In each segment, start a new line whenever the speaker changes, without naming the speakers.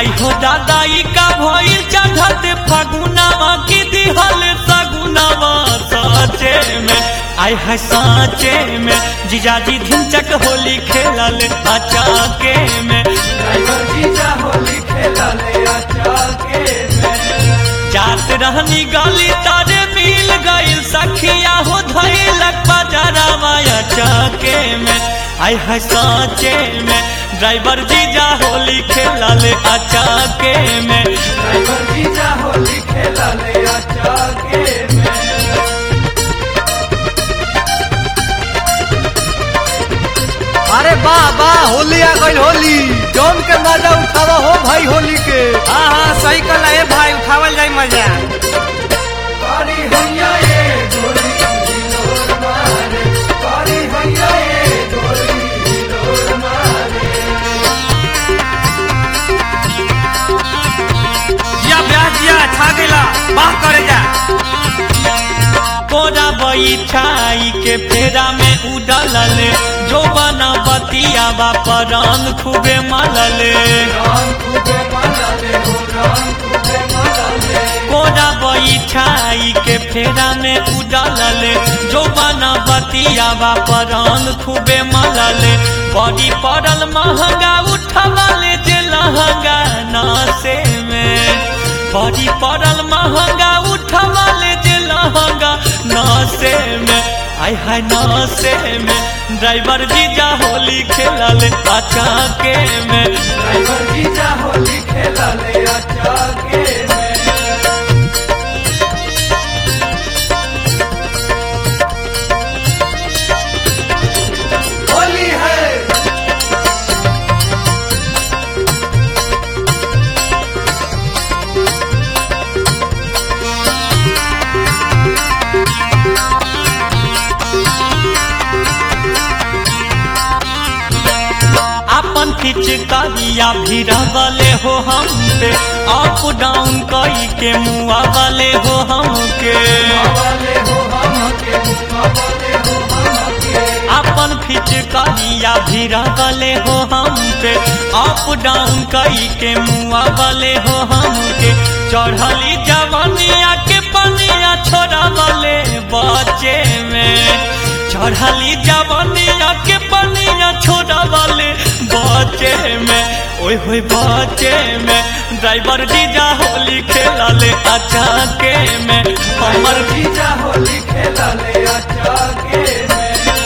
आई हो दादाई का भइल चढ़त फगुनावा की दिहल सगुनावा साचे में आई है साचे में जीजाजी धिनचक होली खेलल अचाके में
ड्राइवर जीजा होली खेला ले आचाके में
जात रहनी गली तारे मिल गई सखिया हो धैलक बजरावा अचाके में आई है साचे में ड्राइवर जीजा होली खेलल अचाके में
ड्राइवर जीजा होली खेला ले आचाके में
अरे वाह वाह होली आ गई होली जौन के मजा उठावा हो भाई होली के
हाँ हाँ सही कल है भाई उठावल जाई मजा
कारी हैया ये गोली हिलोर मारे कारी हैया ये गोली हिलोर मारे
जिया ब्याह जिया छा गेला बाह करे जा
कोरा बैठाई के फेरा में उडलल जो बना बतिया परंग खूबे मलल
राम खूबे मनाले हो राम खूबे मनाले
कोरा बैठाई के फेरा में उडलल जो बना बतिया परंग खूबे मलल बड़ी पड़ल महंगा उठवल जे लहंगा नासे में बड़ी पड़ल महंगा उठवल जे लहंगा नासे में आय हाय नासे में ड्राइवर जीजा होली खेलल अचाके में
ड्राइवर जीजा होली खेला ले आचाके में होली है
अपन पिचकारिया भी रवले हो हम पे अप डाउन कई के मुआ वाले हो हमके
वाले हो हम के वाले हो हम के
अपन पिचकारिया भी रवले हो हम पे अप डाउन कई के मुआ वाले हो हमके चढ़ली जवनिया के पनिया छोड़ा वाले बच्चे में चढ़ली जवनिया के पनिया छोड़ा वाले बच्चे में ओए होए बच्चे में ड्राइवर जीजा होली खेला ले अचाके में हमर
जीजा होली खेला ले आचाके में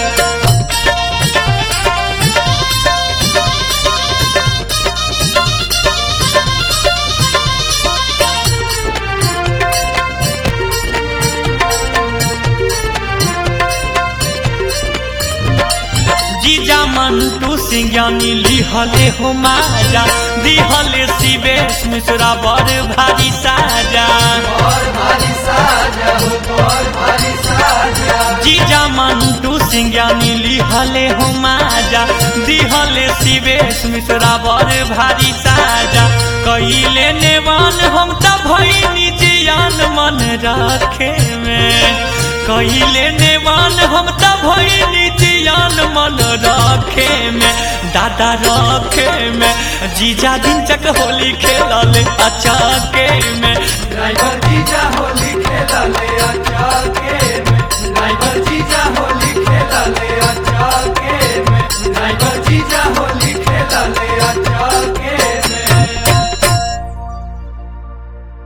जीजा मंटू सिंह यानी लिहले हो माजा दिहले शिवेश मिश्रा बड़ भारी साजा
और भारी साजा हो और भारी साजा
जीजा मंटू सिंह यानी लिहले हो माजा दिहले शिवेश मिश्रा बड़ भारी साजा कइले नेवान हम त भइनी जियान मन राखे में कइले नेवान हम त भइनी जियान मन राखे में दादा रखे में जीजा दिन चक होली खेलल अचाके में
ड्राइवर जीजा होली खेला ले आचाके